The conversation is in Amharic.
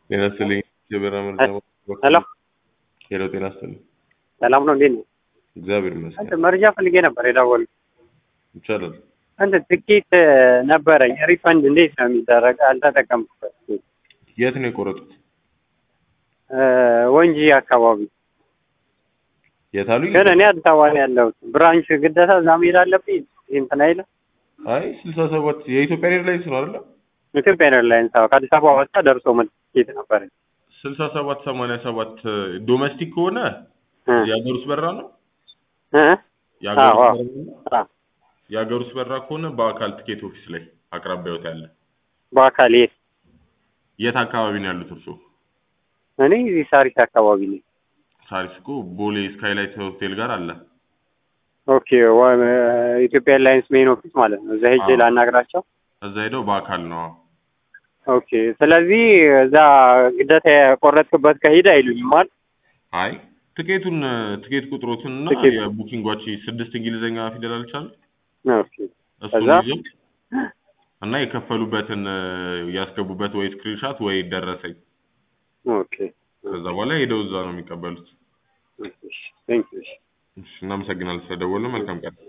ጤና ይስጥልኝ። የበራ መረጃ ሄሎ ሄሎ፣ ጤና ይስጥልኝ። ሰላም ነው? እንዴት ነው? እግዚአብሔር ይመስገን። እንትን መረጃ ፈልጌ ነበር የደወልኩት። ይቻላል። እንትን ትኬት ነበረኝ ሪፈንድ እንዴት ነው የሚደረግ? አልተጠቀምኩበት። የት ነው የቆረጡት? ወንጂ አካባቢ የት አሉኝ? ግን እኔ አዲስ አበባ ነው ያለሁት። ብራንች ግዴታ እዛ መሄድ አለብኝ? እንትን አይልም? አይ ስልሳ ሰባት የኢትዮጵያ ኤርላይንስ ነው አይደለ? ኢትዮጵያ ኤርላይንስ አዎ፣ ከአዲስ አበባ ወጣ ደርሶ መልስ ትኬት ነበረኝ። ስልሳ ሰባት ሰማንያ ሰባት ዶሜስቲክ ከሆነ እ የሀገር ውስጥ በራ ነው። እ የሀገር አዎ፣ ውስጥ አዎ። በራ ነው። አዎ፣ የሀገር ውስጥ በራ ከሆነ በአካል ትኬት ኦፊስ ላይ አቅራቢያዎት ያለ። በአካል የት? የት አካባቢ ነው ያሉት እርስዎ? እኔ እዚህ ሳሪስ አካባቢ ነኝ። ሳሪስ እኮ ቦሌ ስካይላይት ሆቴል ጋር አለ። ኦኬ፣ ወ- ኢትዮጵያ ኤርላይንስ ሜን ኦፊስ ማለት ነው። እዛ ሄጄ አዎ። ላናግራቸው። እዛ ሄደው በአካል ነው። ኦኬ፣ ስለዚህ እዛ ግዴታ የቆረጥክበት ከሄደ አይሉኝም አይደል? አይ ትኬቱን ትኬት ቁጥሮትን እና ትኬት። የቡኪንጓች ስድስት እንግሊዝኛ ፊደል አልቻል ኦኬ፣ እሱን ከዛ? ይዘው እና የከፈሉበትን ያስገቡበት ወይ ስክሪንሻት ወይ ደረሰኝ። ኦኬ፣ ከዛ በኋላ ሄደው እዛ ነው የሚቀበሉት። ቴንክ ዩ። እሺ፣ እናመሰግናለን ስለደወሉ። መልካም ቀን።